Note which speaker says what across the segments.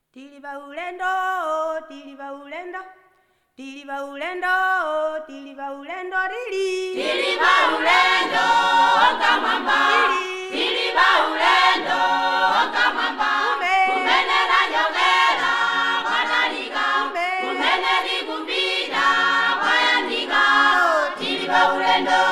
Speaker 1: Tiliba ulendo, tiliba ulendo, tiliba ulendo, tiliba ulendo, lili.
Speaker 2: Tiliba ulendo okamwamba Tiliba ulendo okamwamba
Speaker 1: Kume.
Speaker 2: Kumenera nyongera mwanalika
Speaker 1: Kume.
Speaker 2: Kumeneri kumbida mwayandika Tiliba ulendo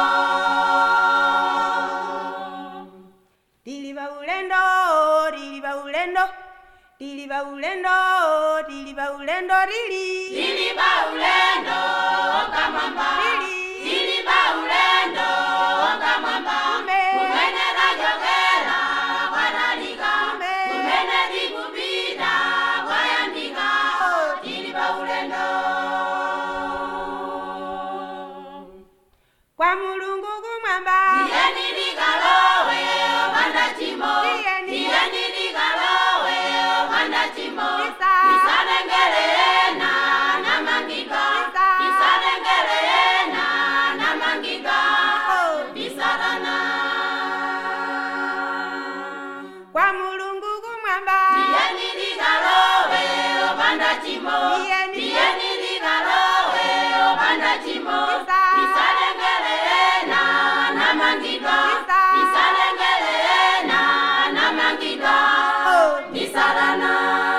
Speaker 1: Tiliba ulendo, tiliba ulendo, tiliba ulendo, tiliba ulendo, lili.
Speaker 2: Tiliba ulendo okamwamba
Speaker 1: Lili.
Speaker 2: Tiliba ulendo okamwamba
Speaker 1: Kume.
Speaker 2: Kumenera nyongera mwanalika
Speaker 1: Kume.
Speaker 2: Kumeneri kumbida mwayandika Tiliba ulendo
Speaker 1: Kwa mulungu kumwamba,
Speaker 2: Tiyeni ligalowe wanda chimo
Speaker 1: Tiyeni.
Speaker 2: Tiyeni ligalowe wanda chimo
Speaker 1: Isa.
Speaker 2: Isanengelena na mangika
Speaker 1: Isa.
Speaker 2: Isanengelena na mangika
Speaker 1: Oh.
Speaker 2: Bisarana
Speaker 1: kwa mulungu kumwamba,
Speaker 2: Tiyeni ligalowe wanda chimo
Speaker 1: Tiyeni.
Speaker 2: Tiyeni ligalowe wanda chimo
Speaker 1: Isa.
Speaker 2: Isanengelena na mangika
Speaker 1: Isa.
Speaker 2: Isanengelena na mangika
Speaker 1: Oh.
Speaker 2: Bisarana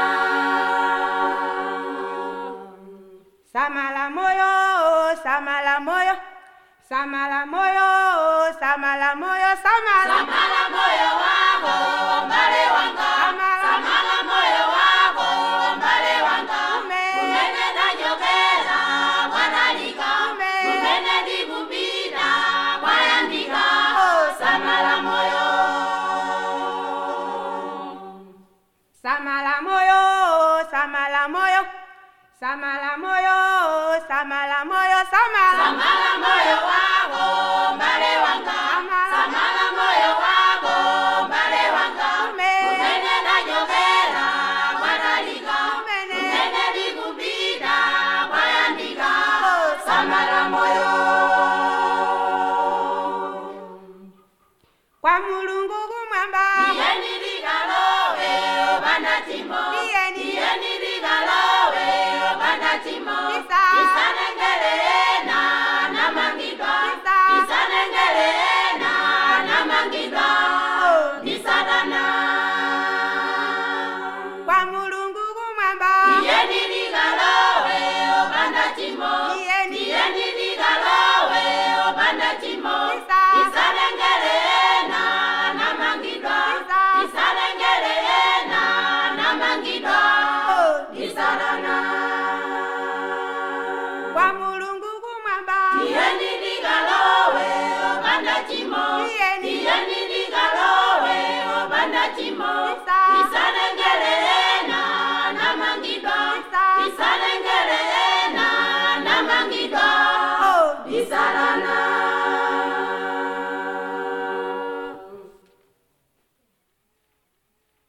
Speaker 1: samala moyo, samala moyo, samala moyo, samala moyo, samala.
Speaker 2: Samala moyo wako mbale wanga
Speaker 1: Samala.
Speaker 2: Samala moyo wako mbale wanga
Speaker 1: Kume.
Speaker 2: Kumene najogera mwanalika
Speaker 1: Kume.
Speaker 2: Kumene digubida mwayandika
Speaker 1: Oh.
Speaker 2: Samala moyo
Speaker 1: Samala moyo, samala moyo, samala moyo, samala moyo, samala.
Speaker 2: Samala moyo wako mbale wanga
Speaker 1: Samala.
Speaker 2: Samala moyo wako mbale wanga
Speaker 1: Kume.
Speaker 2: Kumene najogera mwanalika
Speaker 1: Kumene.
Speaker 2: Kumene digubida mwayandika
Speaker 1: Oh.
Speaker 2: Samala moyo
Speaker 1: Kwa mulungu kumwamba,
Speaker 2: Tiyeni ligalowe obanda chimo
Speaker 1: Tiyeni.
Speaker 2: Tiyeni ligalowe obanda chimo
Speaker 1: Isa.
Speaker 2: Isanengelena na mangidwa
Speaker 1: Isa.
Speaker 2: Isanengelena na mangidwa
Speaker 1: Oh.
Speaker 2: Bisarana
Speaker 1: kwa mulungu kumwamba,
Speaker 2: Tiyeni ligalowe obanda chimo
Speaker 1: Tiyeni.
Speaker 2: Tiyeni ligalowe obanda chimo
Speaker 1: Isa.
Speaker 2: Isanengelena na mangidwa
Speaker 1: Isa.
Speaker 2: Isanengelena na mangidwa
Speaker 1: Oh.
Speaker 2: Isarana
Speaker 1: kwa mulungu kumwamba,
Speaker 2: Tiyeni ligalowe obanda chimo
Speaker 1: Tiyeni.
Speaker 2: Tiyeni ligalowe obanda chimo
Speaker 1: Isa.
Speaker 2: Isane